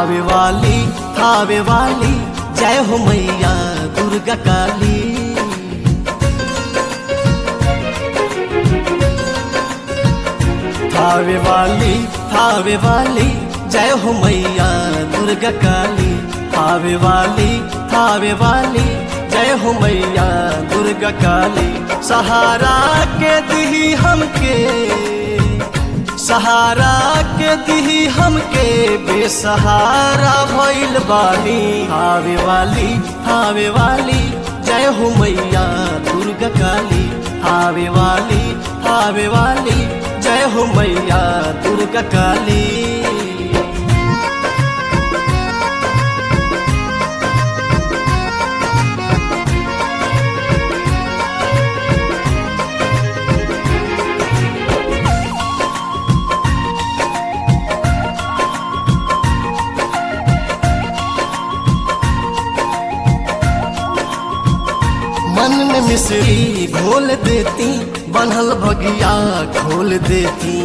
थावे वाली थावे वाली जय हो मैया दुर्गा काली थावे वाली थावे वाली जय हो मैया दुर्गा काली थावे वाली थावे वाली जय हो मैया दुर्गा काली सहारा के दी हमके सहारा के दी हमके बेसहारा भइल बानी हावे वाली हावे वाली जय हो मैया दुर्गा काली हावे वाली हावे वाली जय हो मैया दुर्गा काली मन में मिश्री घोल देती बनल बगिया खोल देती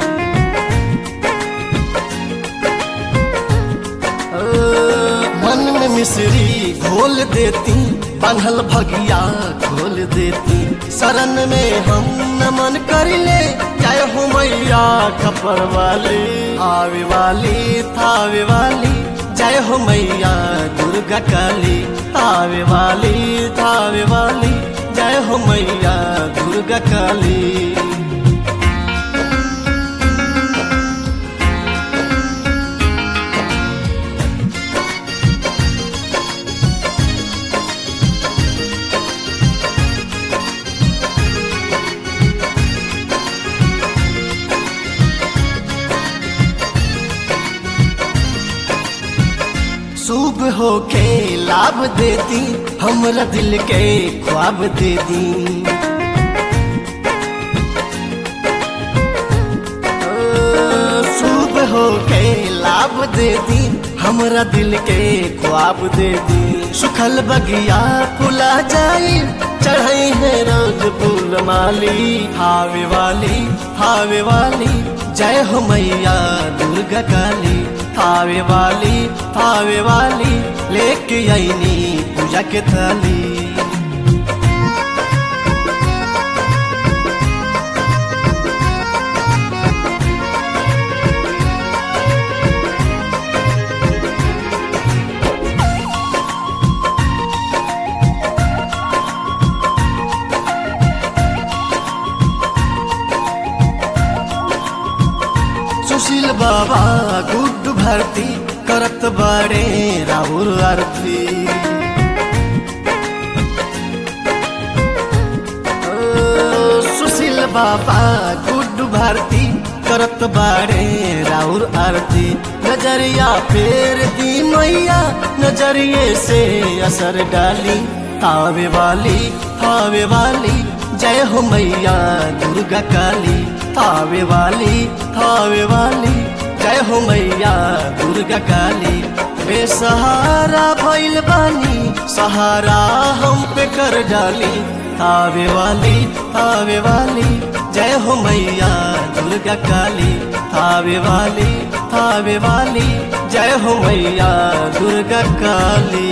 ओ, मन में मिश्री घोल देती बनल भगिया खोल देती शरण में हम नमन कर ले जय हो मैया खपर वाली आवे वाली थावे वाली जय हो मैया दुर्गा काली आवे वाली थावे वाली जय हो मैया दुर्गा काली शुभ होके लाभ देती हमरा दिल के ख्वाब दे दी ओ, शुभ होके लाभ देती हमरा दिल के ख्वाब दे दी सुखल बगिया फुला जाई चढ़ाई है रोज फूल माली हावे वाली हावे वाली जय हो मैया दुर्गा काली थावे वाली थावे वाली लेके आईनी पूजा के थाली सुशील बाबा गुड भरती करत बड़े राहुल आरती ओ, सुशील बाबा गुड भारती करत बाड़े राउर आरती नजरिया फेर दी मैया नजरिए से असर डाली तावे वाली थावे वाली जय हो मैया दुर्गा काली थावे वाली थावे वाली जय हो मैया दुर्गा काली बेसहारा भइल बानी सहारा हम पे कर डाली थावे वाली थावे वाली जय हो मैया दुर्गा काली थावे वाली थावे वाली जय हो मैया दुर्गा काली